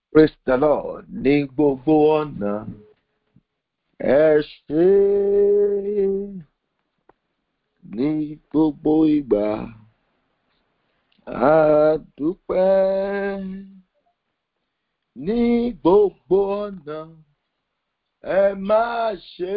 praise the lord ní gbogbo ọ̀nà ẹ ṣé ní gbogbo ìgbà a dúpẹ́ ní gbogbo ọ̀nà ẹ má ṣe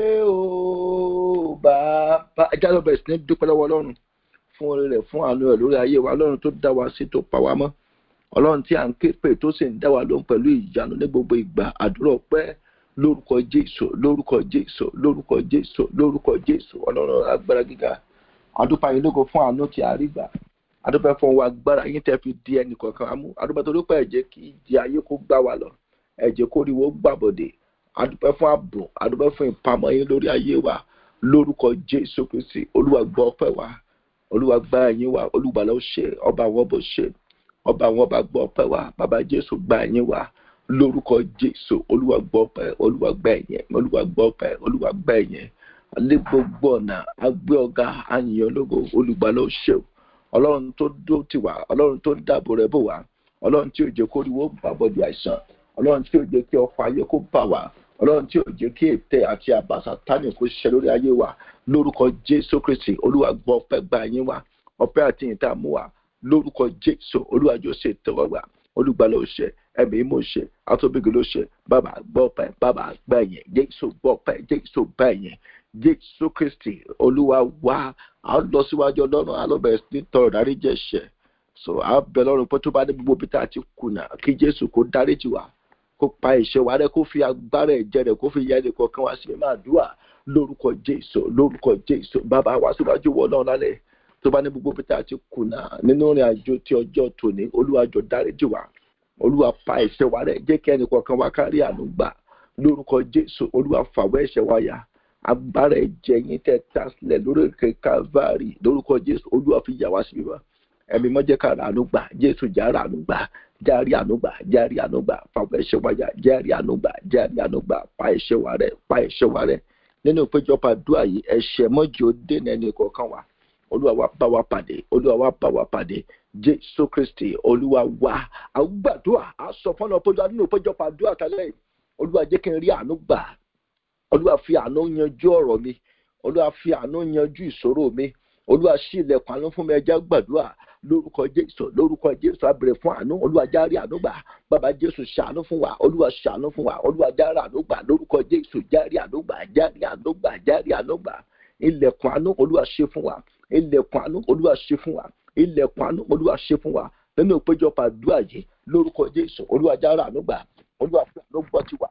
o bàbá ẹ jáde bẹ̀rẹ̀ sí ní dúpẹ́ lọ́wọ́ ọlọ́run fún oore rẹ̀ fún àánú rẹ̀ lórí ayé wa ọlọ́run tó dá wa sí tó pa wá mọ́ ọlọ́run tí à ń ké pè tó sì ń dá wa lóhùn pẹ̀lú ìyanu ní gbogbo ìgbà àdúrà ọpẹ́ lórúkọ jésù lórúkọ jésù lórúkọ jésù lórúkọ jésù ọlọ́run agbára gíga àdúpẹ́ yín lógo fún àánú tí a rí gbà àdúpẹ́ fún wa agbára yín tẹ́ fi di ẹnì kọ̀ọ̀kan wa mú àdúpẹ́ tó dúpẹ́ ẹ̀jẹ̀ kí ìdí ayé kó gbá wa lọ ẹ̀jẹ̀ kó rí wo gbàbọ̀dé àdúpẹ́ fún ààbò àdúpẹ́ fún ìpamọ́ yín lórí ayé wa lórúkọ jésù kristi olúwa gbọ́ ọpẹ́ wa olúwa gbá ẹ̀yìn wa olùgbàlà ó ṣe ọba àwọn ọbọ̀ ṣe ọba àwọn ọba gbọ́ ọpẹ́ wa bàbá jésù gbá ẹ̀yìn wa lórúkọ jésù olúwa gbọ́ ọpẹ́ olúwa gbá ẹ̀yìn olúwa gbọ́ ọpẹ́ olúwa gbá ẹ̀yìn alẹ́ gbogbo ọ̀nà agbé ọ̀gá àyìnyàn lógo olùgbàlà ó ṣe ọlọ́run tó dó tì wá ọlọ́run tó ń dáàbò rẹ̀ bò wá ọlọ́run tí ò jẹ́ kó rí wọ́n gbàbọ̀dì àìsàn ọlọ́run tí ò jẹ́ kí ọkọ̀ ayé kó bà wá ọlọ́run tí ò jẹ́ kí ètè àti àbàṣà tánì kó ṣiṣẹ́ lórí ayé wa lórúkọ jésù kristi olúwa gbọ́ ọpẹ́ gba yín wa ọpẹ́ àti ìta mú wa lórúkọ jésù olúwa jọ ṣe tẹ́wọ́ gbà olùgbàlà ò ṣe ẹ̀mí mò ṣe àtọ́bígi ló ṣe bàbá gbọ́ ọpẹ́ bàbá gbà yẹn jésù gbọ́ ọpẹ́ jésù gbà yẹn jésù kristi olúwa wá a lọ síwájú ọlọ́run alọ́bẹ̀rẹ̀ sí tọrọ dárí jẹ́ ṣẹ̀ so a bẹ lọ́run pé tó bá dé gbogbo pété àti kùnà kí jésù kó dárí jì wá kó pa ìṣẹ́ wa rẹ kó fi agbára ẹ̀jẹ̀ rẹ̀ kó fi yẹ ẹnì kọ̀ọ̀kan wá sí mímọ́ àdúrà lórúkọ jésù lórúkọ jésù bàbá wa síwájú wọ náà lálẹ́ tó bá ní gbogbo pété àti kùnà nínú ìrìn àjò tí ọjọ́ tòní olúwàjọ dáríjì wá olúwa pa ẹ̀ṣẹ̀ wa rẹ jẹ́ kí ẹnì kọ̀ọ̀kan wá kárí àánú gbà lórúkọ jésù olúwa fàwọ́ ẹ̀ṣẹ̀ wa yá agbára ẹ̀jẹ̀ yín tẹ́ ta sílẹ̀ lórí òkè calvary lórúkọ jésù olúwa fi yà wá sí mímọ́ ẹ̀mí mọ́jẹ́ ká ràánú gbà jésù já ràánú gbà járí àánú gbà járí àánú gbà fàwọ́ ẹ̀ṣẹ̀ wa yá járí àánú gbà járí àánú gbà pa ẹ̀ṣẹ̀ wa rẹ pa ẹ̀ṣẹ̀ wa rẹ nínú ìpéjọpọ̀ àdúrà yìí ẹ̀ṣẹ̀ mọ́jì ó dènà ẹnì kọ̀ọ̀kan wa olúwa wa bá wa pàdé olúwa wa bá wa pàdé jésù kristi olúwa wa àgbàdua àsọ fọlọ péjọ nínú ìpéjọpọ̀ àdúrà tálẹ̀ yìí olúwa jẹ́ kí n rí àánú gbà olúwa fi àánú yanjú ọ̀rọ̀ mi olúwa fi àánú yanjú ìṣòro mi olúwa ṣí ilẹ̀kùn àánú fún mi ẹja gbàdúrà lórúkọ jésù lórúkọ jésù abẹrẹ fún àánú olúwa járe àánú gbà bàbá jésù ṣàánú fún wa olúwa ṣàánú fún wa olúwa járe àánú gbà lórúkọ jésù járe àánú gbà járe àánú gbà járe àánú gbà ilẹ̀kùn àánú olúwa ṣe fún wa ilẹ̀kùn àánú olúwa ṣe fún wa ilẹ̀kùn àánú olúwa ṣe fún wa nínú ìpéjọpọ̀ àdúrà yìí lórúkọ jésù olúwa járe àánú gbà olúwa fún àánú gbọ́ tiwa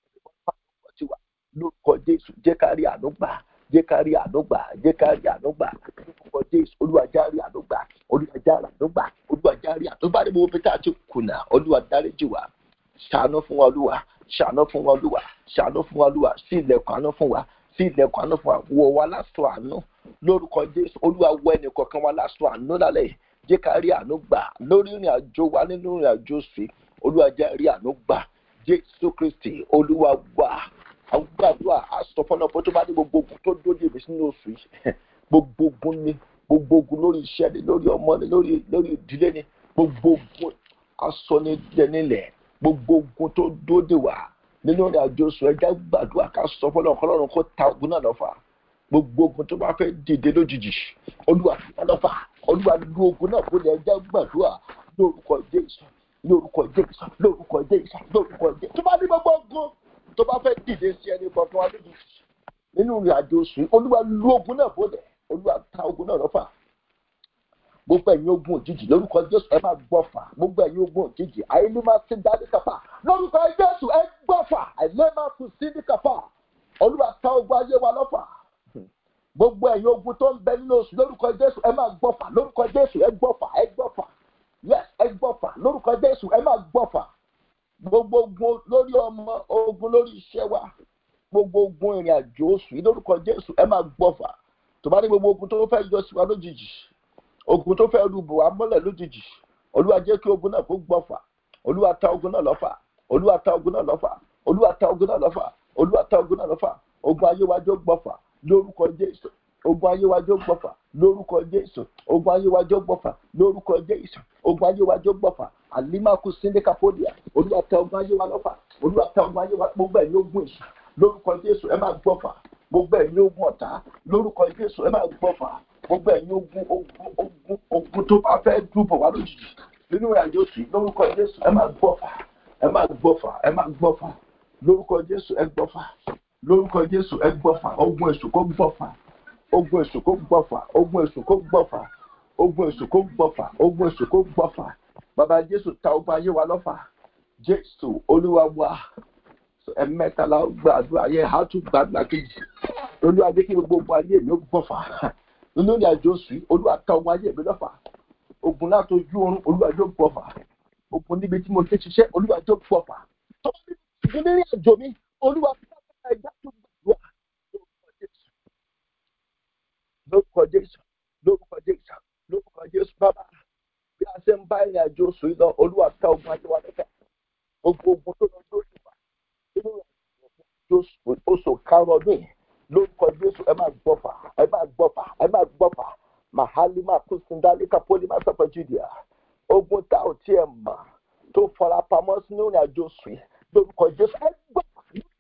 tiwa lórúkọ jésù jẹ́ ká rí àánú gbà jẹ́ ká rí àánú gbà jẹ́ ká rí àánú gbà lórúkọ jésù olúwa já rí àánú gbà olúwa já rí àánú gbà olúwa já rí àánú gbà níbo pété àti kùnà olúwa dáríjì wá ṣàánú fún wa olúwa ṣàánú fún wa olúwa ṣàánú fún wa olúwa sí ilẹ̀kùn àánú fún wa sí ilẹ̀kùn àánú fún wa wọ̀ wá lásọ àánú lórúkọ jésù olúwa wọ ẹnì kọ̀ọ̀kan wa lásọ àánú lálẹ́ jẹ́ ká rí àánú gbà lórí ìrìn àjò wa nínú ìrìn àjò sí olúwa já rí àánú gbà jésù kristi olúwa wà àwọn gbàdúrà àsọfọ́nà pé tó bá ní gbogbo ogun tó dóde mi sínú oṣù yìí gbogbo ogun ni gbogbo ogun lórí iṣẹ́ ni lórí ọmọ ni lórí lórí ìdílé ni gbogbo ogun asọ́nidẹ́nilẹ̀ gbogbo ogun tó dóde wà nínú ìrìn àjò oṣù ẹja gbàdúrà ká sọ fọ́nà ọ̀kọ́lọ́run kó ta ogun náà lọ́fà gbogbo ogun tó bá fẹ́ dìde lójijì olúwa lọ́fà olúwa lu ogun náà kó lè ẹja gbàdúrà lórúkọ jésù lórúkọ jésù lórúkọ jésù lórúkọ jésù tó bá ní gbogbo ogun tó bá fẹ́ dìde sí ẹni kankan wá lójú nínú ìrìn àjò oṣù yìí olúwa lu ogun náà bọ́lẹ̀ olúwa ta ogun náà lọ́fà gbogbo ẹ̀yin ogun òjijì lórúkọ jésù ẹ máa gbọ́fà gbogbo ẹ̀yin ogun òjijì àìlè máa ti dá ní kàfà lórúkọ jésù ẹ gbọ́fà àìlè máa tún sí ní kàfà olúwa ta ogun ayé wa lọ́fà gbogbo ẹ̀yin ogun tó ń bẹ nínú oṣù lórúkọ jésù ẹ máa gbọ́fà lórúkọ jésù ẹ gbọ́fà ẹ gbọ́fà yes ẹ gbọ́fà lórúkọ jésù ẹ máa gbọ́fà gbogbo ogun lórí ọmọ ogun lórí iṣẹ́ wa gbogbo ogun ìrìn àjò oṣù yìí lórúkọ jésù ẹ máa gbọ́fà tó bá ní gbogbo ogun tó fẹ́ yọ sí wa lójijì ogun tó fẹ́ rúbò wa mọ́lẹ̀ lójijì olúwa jẹ́ kí ogun náà kó gbọ́fà olúwa ta ogun náà lọ́fà olúwa ta ogun náà lọ́fà olúwa ta ogun náà lọ́fà olúwa ta ogun náà lọ́fà ogun ayé wa jó gbọ́fà lórúkọ jésù ogun ayé wa jó gbọ́fà lórúkọ jésù ogun ayé wa jó gbọ́fà lórúkọ jésù ogun ayé wa jó gbọ́fà alimaku sindika podia olúwa tẹ ogun ayé wa lọ́fà olúwa tẹ ogun ayé wa gbogbo ẹ̀yin ogun èṣù lórúkọ jésù ẹ máa gbọ́fà gbogbo ẹ̀yin ogun ọ̀tá lórúkọ jésù ẹ máa gbọ́fà gbogbo ẹ̀yin ogun ogun ogun ogun tó bá fẹ́ dúbọ̀ wá lójijì nínú ìrìnàjò sí lórúkọ jésù ẹ máa gbọ́fà ẹ máa gbọ́fà ẹ máa gbọ́fà lórúkọ jésù ẹ gbọ́fà lórúkọ jésù ẹ gbọ́fà ogun èṣù kó gbọ́fà ogun èṣù kó gbọ́fà ogun èṣù kó gbọ́fà ogun èṣù kó gbọ́fà ogun èṣù kó gbọ́fà bàbá jésù ta ogun ayé wa lọ́fà jésù olúwa wa ẹ̀mẹ́tàlá gbàdúrà yẹ ha tún gbàdúrà kejì olúwa jẹ́ kí gbogbo ayé mi ó gbọ́fà nínú ìrìn àjò sí olúwa ta ogun ayé mi lọ́fà ogun láti ojú oorun olúwa jọ gbọ́fà ogun níbi tí mo ti ṣiṣẹ́ olúwa jọ gbọ́fà tọ́wọ́ nínú ìrìn àjò mi olúwa ta ẹja tó gbàdúrà lórúkọ jésù lórúkọ jésù lórúkọ jésù bàbá bí a ṣe ń bá ìrìn àjò sùn lọ olúwa ta ogun ayé wa lọ́fà gbogbo ogun tó lọ lórí wa nínú ìrìn oṣù karùn-ún ọdún yìí lórúkọ jésù ẹ máa gbọ́fà ẹ máa gbọ́fà ẹ máa gbọ́fà mahalima kusindalika polima sọpọ judea ogun tá ò tiẹ̀ mọ̀ tó fara pamọ́ sínú ìrìn àjò sùn lórúkọ jésù ẹ gbọ́fà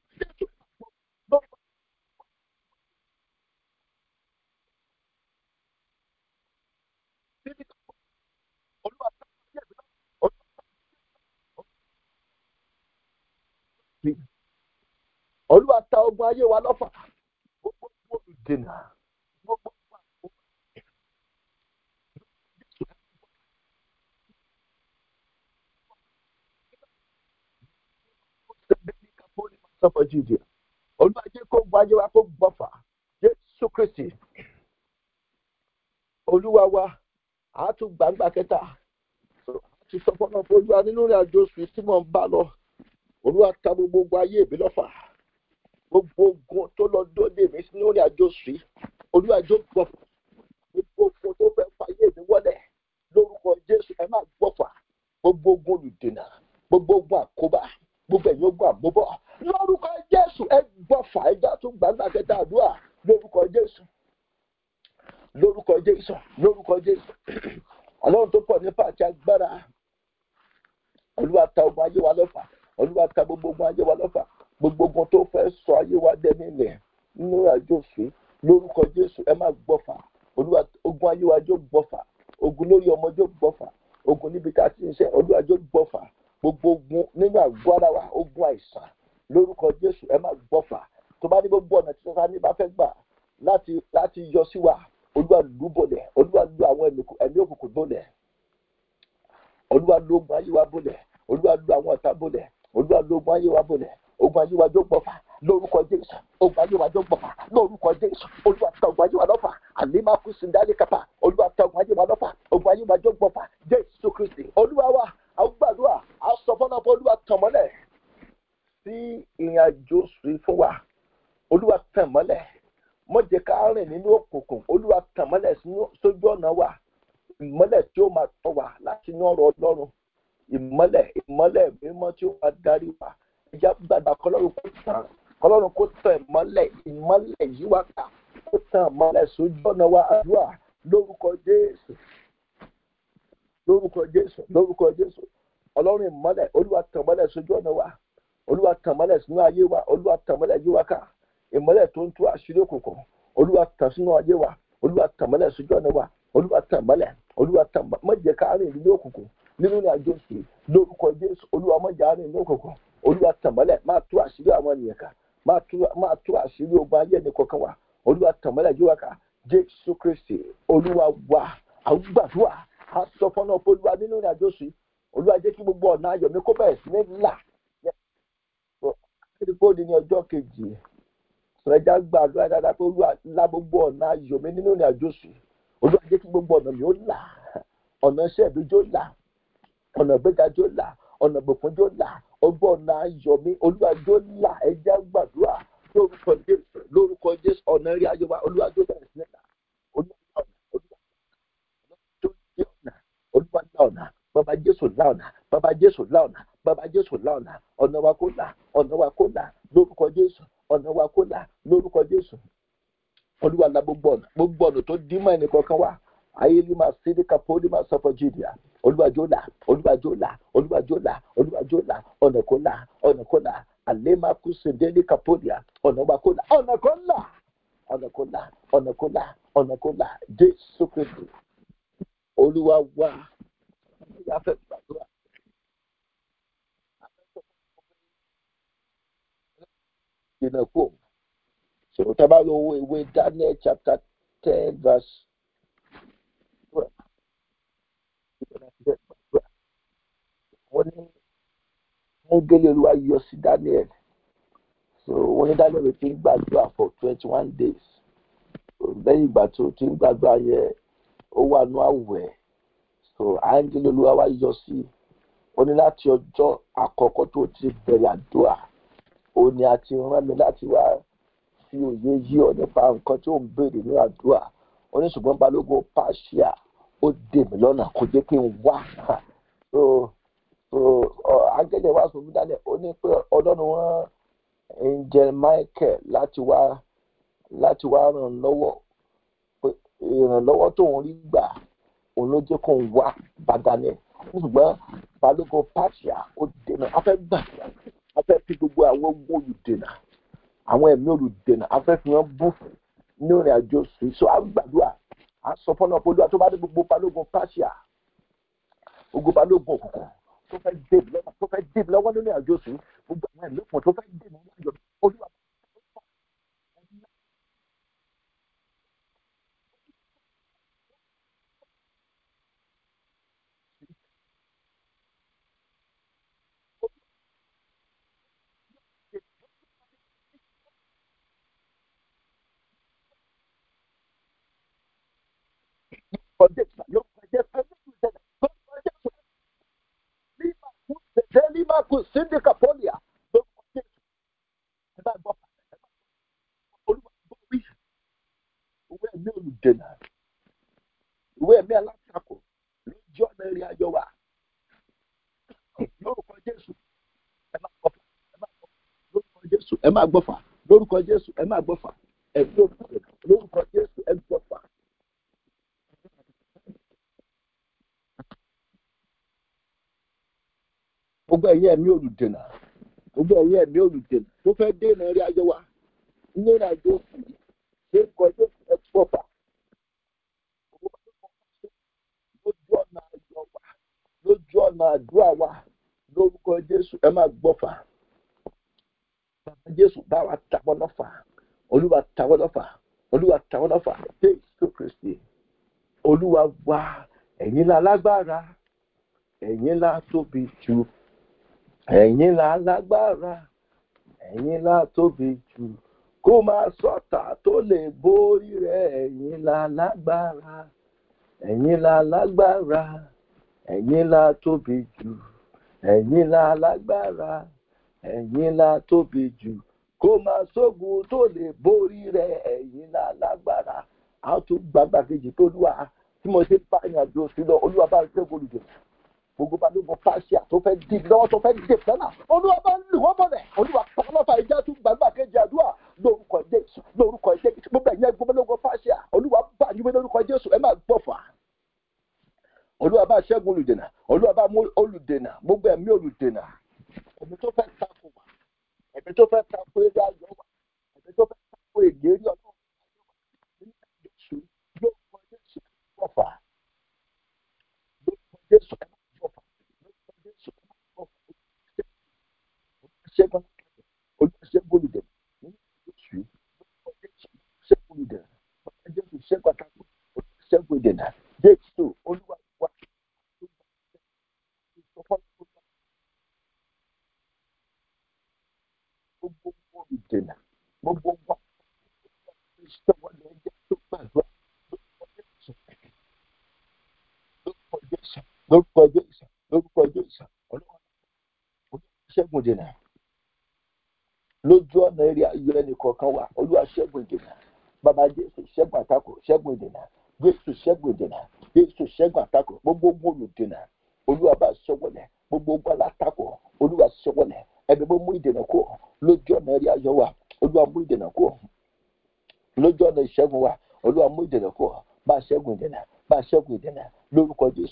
olúwa ta ogun ayé wa lọ́fà gbogbo olùdènà gbogbo sọfọ jíjẹ olúwa jẹ́ kó gba ayé wa kó gbọ́fà jésù kristi olúwa wa àátú gbàgbà kẹta àti sọfọ náà fún olúwa nínú ìrìn àjò oṣù tí mò ń bá lọ olúwa ta gbogbo ayé mi lọ́fà gbogbo ogun tó lọ dóde mi sínú ìrìn àjò oṣù yìí olúwa jọ gbọ́fà gbogbo ogun tó fẹ́ fàyè mi wọlé lórúkọ jésù ẹ máa gbọ́fà gbogbo ogun olùdènà gbogbo ogun àkóbá gbogbo ẹ̀yin ogun àmúbọ̀ lórúkọ jésù ẹ gbọ́fà ẹja tún gbàgbà kẹta àdúrà lórúkọ jésù lórúkọ jésù lórúkọ jésù ọlọ́run tó pọ̀ nípa àti agbára olúwa ta ogun ayé wa lọ́fà olúwa ta gbogbo ogun ayé wa lọ́fà gbogbo ogun tó fẹ́ sọ ayé wa dẹ́ni ilẹ̀ nínú àjò sí lórúkọ jésù ẹ má gbọ́fà olúwa ogun ayé wa jó gbọ́fà ogun lórí ọmọ jó gbọ́fà ogun níbi tá a ti ń ṣe olúwa jó gbọ́fà gbogbo ogun nínú àgọ́ ara wa ogun àìsàn lórúkọ jésù ẹ má gbọ́fà tó bá ní gbogbo ọ̀nà tí sọ́sá ní bá fẹ́ gbà láti láti yọ sí wa olúwa lù bọ̀lẹ̀ olúwa lù àwọn ẹ̀mí òkùnkùn bọ̀lẹ̀ olúwa lù ogun ayé wa bọ̀lẹ̀ olúwa lù àwọn ọ̀tá bọ̀lẹ̀ olúwa lù ogun ayé wa bọ̀lẹ̀ ogun ayé wa jó gbọ́fà lórúkọ jésù ogun ayé wa jó gbọ́fà lórúkọ jésù olúwa ta ogun ayé wa lọ́fà àlímà kù síndálì kápá olúwa ta ogun ayé wa lọ́fà ogun ayé wa jó gbọ́fà jésù kristi olúwa wa àwọn gbàdúrà àwọn sọ fọlọ́ fún olúwa tàn mọ́lẹ̀ sí ìrìn àjò sí fún wa olúwa tàn mọ́lẹ̀ mọ̀jẹ̀ ká rìn nínú òkùnkùn olúwa tàn mọ́lẹ̀ sójú ọ̀nà wa ìmọ́lẹ̀ tí ó máa tọ́ wa láti inú ọ̀rọ̀ ọlọ́run ìmọ́lẹ̀ ìmọ́lẹ̀ mímọ́ tí ó máa darí wa ìjà gbàgbà kọlọ́run kó tàn kọlọ́run kó tàn ìmọ́lẹ̀ ìmọ́lẹ̀ yìí wá ká kó tàn ìmọ́lẹ̀ sójú ọ̀nà wa àdúrà lórúkọ jésù lórúkọ jésù lórúkọ jésù ọlọ́run ìmọ́lẹ̀ olúwa tàn mọ́lẹ̀ sójú ọ̀nà wa olúwa tàn mọ́lẹ̀ sínú ayé wa olúwa tàn mọ́lẹ̀ yí wa ká ìmọ́lẹ̀ tó ń tú àṣírí òkùnkùn olúwa tàn sínú ayé wa olúwa tàn mọ́lẹ̀ sójú ọ̀nà wa olúwa tàn mọ́lẹ̀ olúwa tàn mọ́jẹ̀ ká rìn nínú òkùnkùn nínú ní àjò sí lórúkọ jésù olúwa mọ́jà rìn nínú òkùnkùn olúwa tàn mọ́lẹ̀ máa tú àṣírí àwọn ènìyàn ká máa tú àṣírí ogun ayé ẹni kọ̀ọ̀kan wa olúwa tàn mọ́lẹ̀ yí wa ká jésù kristi olúwa wa àwọn gbàdúrà a sọ fọ́nà olúwa nínú ní àjò sí olúwa jẹ́ kí gbogbo ọ̀nà ayọ̀ mi kó bẹ̀rẹ̀ sí ní là kíkó di ní ọjọ́ kejì sọ̀rọ̀jà gba àdúrà dáadáa pé olúwa la gbogbo ọ̀nà ayọ̀ mi nínú ní àjò sí olúwa jẹ́ kí gbogbo ọ̀nà mi ó là ọ̀nà iṣẹ́ mi jó là ọ̀nà ìgbéga jó là ọ̀nà ìgbòkun jó là ọgbọ́n ọ̀nà ayọ̀ mi olúwa jó là ẹja gbàdúrà lórúkọ jésù lórúkọ jésù ọ̀nà eré ayọ̀ wa olúwa jó bẹ̀rẹ̀ sí ní là olúwa ọ̀nà bàbá jésù láọ̀nà bàbá jésù láọ̀nà bàbá jésù láọ̀nà ọ̀nà wa kó là ọ̀nà wa kó là lórúkọ jésù ọ̀nà wa kó là lórúkọ jésù olúwa la gbogbo ọ̀nà gbogbo ọ̀nà tó dín mọ́ ẹnì kankan wá ayé ní máa sí ní kapó ní máa sọ fún jìdìá olúwàjọ́là olúwàjọ́là olúwàjọ́là olúwàjọ́là ọ̀nà kó là ọ̀nà kó là àlẹ́màkú sèdélé kàpọ́dìà ọ̀nà wa kó là ọ̀nà kó là ọ̀nà kó là ọ̀nà kó là ọ̀nà kó là jésù kristu olúwa wá ìyá fẹ́ gbàdúrà. Jìnnà kú. So tábà lọ wo ìwé Daniel chapter ten verse wọ́n ní wọ́n gélé olúwa yọ sí Daniel so wọ́n ní Daniel ti ń gbàdúrà for twenty one days so lẹ́yìn ìgbà tó ti ń gbàdúrà yẹn ó wà nú àwẹ̀ so áńgẹ́lì olúwa wá yọ sí wọ́n ní láti ọjọ́ àkọ́kọ́ tó ti bẹ̀rẹ̀ àdúrà ó ní a ti rán mi láti wá fi òye yí ọ nípa nǹkan tí ó ń béèrè ní àdúrà ó ní ṣùgbọ́n balógun pàṣíà ó dè mí lọ́nà kó jẹ́ kí n wá so so áńgẹ́lì wá sọ fún Daniel ó ní pé ọlọ́run rán angel Michael láti wá láti wá ràn lọ́wọ́ pé ìrànlọ́wọ́ tóun rí gbà òun ló jẹ́ kó ń wá bá Daniel ṣùgbọ́n balógun pàṣíà ó dènà afẹ́ gbàdúrà afẹ́ fi gbogbo àwọn ogun olùdènà àwọn ẹ̀mí olùdènà afẹ́ fi wọn bú ní ìrìn àjò sùn so a gbàdúrà a sọ fọlọ́ pé olúwa tó bá dé gbogbo balógun pàṣíà gbogbo balógun òkùnkùn tó fẹ́ dé lọ́wọ́ tó fẹ́ dé lọ́wọ́ nínú ìrìn àjò sùn gbogbo àwọn ẹ̀mí òkùnkùn tó fẹ́ dé nínú ìrìn àjò olúwa. Forget, you forget everything that God forget. Lima kuse, lima kusindi kapolia. Don't forget. Ẹ bá gbọ́ olúwa gbọ́ wí. Ìwé ẹ̀mí olùdènà. Ìwé ẹ̀mí alátakò lójú ọ̀nà ìrìn àjò wa. Lórúkọ Jésù, ẹ máa gbọ́fà. Ẹ máa gbọ́fà. Lórúkọ Jésù, ẹ máa gbọ́fà. Lórúkọ Jésù, ẹ máa gbọ́fà. Ẹ̀mí olùdènà. Lórúkọ Jésù, ẹ gbọ́fà. gbogbo ẹ̀yin ẹ̀mí olùdènà gbogbo ẹ̀yin ẹ̀mí olùdènà tó fẹ́ dènà rí ayé wa ní ìrìn àjò òkú ṣe kọjú ẹ̀pọ̀fà lójú ọ̀nà ayọ̀ wa lójú ọ̀nà àdúrà wa lórúkọ Jésù ẹ máa gbọ́fà bàbá Jésù bá wa tàwọn lọ́fà olúwa tàwọn lọ́fà olúwa tàwọn lọ́fà Jésù Kristi olúwa wa ẹ̀yin la lágbára ẹ̀yin la tóbi jù ẹ̀yin la lágbára ẹ̀yin la tóbi jù kó máa sọ̀tà tó lè borí rẹ̀ ẹ̀yin la lágbára ẹ̀yin la lágbára ẹ̀yin la tóbi jù ẹ̀yin la lágbára ẹ̀yin la tóbi jù kó máa sógun tó lè borí rẹ̀ ẹ̀yin la lágbára a tún gbàgbà kejì tó lúwa tí mo ṣe bá ìrìn àjò sí lọ olúwa bá ń ṣẹ́gun olùdè gbogbo bá lóògùn fásíà tó fẹ́ dì lọ́wọ́ tó fẹ́ dì fẹ́lá olúwa bá ń lù wọ́n bọ̀lẹ̀ olúwa pàlọ́fà ìjà tún gbàgbà kejì àdúrà lórúkọ jésù lórúkọ jésù gbogbo ẹ̀yìn gbogbo lóògùn fásíà olúwa bá yíwé lórúkọ jésù ẹ máa gbọ́fà olúwa bá ṣẹ́gun olùdènà olúwa bá mú olùdènà gbogbo ẹ̀mí olùdènà ẹ̀mí tó fẹ́ takò wá ẹ̀mí tó fẹ́ takò eré ayọ̀ wá ẹ̀mí tó fẹ́ takò ìlérí ọlọ́run jésù lórúkọ jésù gbọ́fà lórúkọ jésù ẹ máa gbọ́fà lórúkọ jésù ẹ máa gbọ́fà ṣẹ́gun olùṣègùn olùdènà nínú jésù lórúkọ jésù ṣẹ́gun olùdènà lórúkọ jésù ṣẹ́gun àtàkùn olùṣègùn olùdènà jésù olúwa wà gbogbo olùdènà gbogbo wa ìṣọwọ́ lè jẹ́ tó gbàdúrà lórúkọ jésù lórúkọ jésù lórúkọ jésù ọlọ́run olùṣègùn dènà lójú ọ̀nà eré ayọ̀ ẹnì kọ̀ọ̀kan wa olúwa ṣẹ́gun ìdènà bàbá jésù ṣẹ́gun àtakò ṣẹ́gun ìdènà jésù ṣẹ́gun ìdènà jésù ṣẹ́gun àtakò gbogbo ogun olùdènà olúwa bá ṣọwọ́lẹ̀ gbogbo ogun alátakò olúwa ṣọwọ́lẹ̀ ẹbí bó mú ìdènà kó lójú ọ̀nà eré ayọ̀ wa olúwa mú ìdènà kó lójú ọ̀nà ìṣẹ́gun wa olúwa mú ìdènà kó bá ṣẹ́gun ìdènà bá ṣẹ́gun ìdènà lórúkọ jésù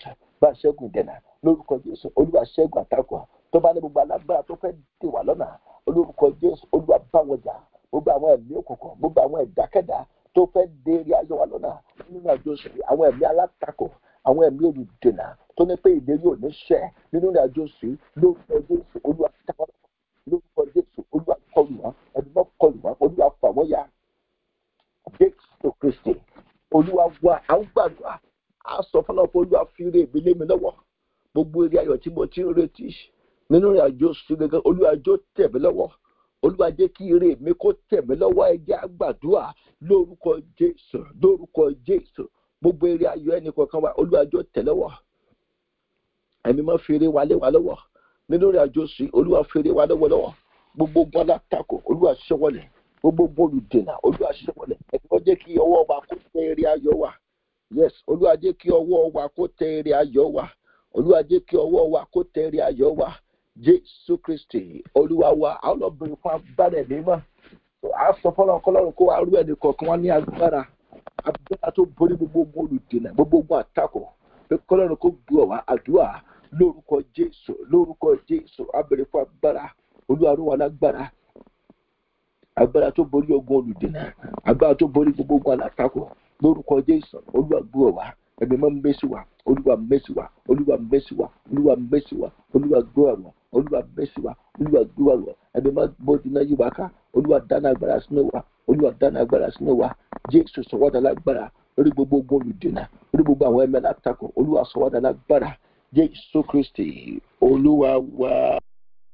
bá ṣẹ́gun ìdènà lórúkọ jésù olúwa ṣẹ́gun àtakò tó bá ní gbogbo alágbára tó fẹ́ dè wá lọ́nà olórúkọ jésù olúwa bá wọn jà gbogbo àwọn ẹ̀mí òkùnkùn gbogbo àwọn ẹ̀dákẹ́dá tó fẹ́ dé eré ayọ̀ wa lọ́nà nínú àjọ sí àwọn ẹ̀mí alátakò àwọn ẹ̀mí olùdènà tó ní pé ìlérí ò ní ṣẹ nínú àjọ sí lórúkọ jésù olúwa táwọn lórúkọ jésù olúwa kọlù wọn ẹ̀mí mọ́ kọlù wọn olúwa fà wọ́n ya jésù kristi olúwa wa àwọn gbàdúrà á sọ fọlọ́ pé olúwa fi eré mi lé mi lọ́wọ́ gbogbo eré ayọ̀ tí mo ti ń retí nínú àjọ sí gẹ́gẹ́ olúwa jọ tẹ̀ mí lọ́wọ́ olúwa jẹ́ kí eré mi kó tẹ̀ mí lọ́wọ́ ẹjẹ́ àgbàdúrà lórúkọ jésù lórúkọ jésù gbogbo eré ayọ̀ ẹnì kọ̀ọ̀kan wa olúwa jọ tẹ̀ lọ́wọ́ ẹ̀mí máa fi eré wa lé wa lọ́wọ́ nínú àjọ sí olúwa fi eré wa lọ́wọ́ lọ́wọ́ gbogbo ogun alátakò olúwa ṣẹ́wọ́lẹ̀ gbogbo ogun olùdènà olúwa ṣẹ́wọ́lẹ̀ ẹ̀kọ́ jẹ́ kí ọwọ́ wa kó tẹ eré ayọ̀ wa yes olúwa jẹ́ kí ọwọ́ wa kó tẹ eré ayọ̀ wa olúwa jẹ́ kí ọwọ́ wa kó tẹ eré ayọ̀ wa jésù kristi olúwa wa àwọn ọlọ́bìnrin fún agbára ẹ̀mí mọ́ a sọ fọlọ́n kọlọ́run kó wa rú ẹnì kọ̀ọ̀kan wá ní agbára agbára tó borí gbogbo ogun olùdènà gbogbo ogun àtakò pé kọlọ́run kó gbọ́ wá àdúrà lórúkọ jésù lórúkọ jésù abẹ̀rẹ̀ fún agbára olúwa rú wa lágbára agbára tó borí ogun olùdènà agbára tó borí gbogbo ogun alátakò lórúkọ jésù olúwa gbọ́ wá ẹ̀mí mọ́ mbẹ́sí wa olúwa mbẹ́sí wa olúwa mbẹ́sí wa olúwa mbẹ́sí wa olúwa gbọ́ àwọn olúwa mbẹ́sí wa olúwa gbọ́ àwọn ẹ̀mí mọ́ bọ́dí náà yí wa ká olúwa dáná agbára sínú wa olúwa dáná agbára sínú wa jésù sọ̀wọ́dà lágbára lórí gbogbo ogun olùdènà lórí gbogbo àwọn ẹ̀mẹ́ látakò olúwa sọ̀wọ́dà lágbára jésù kristi olúwa wa.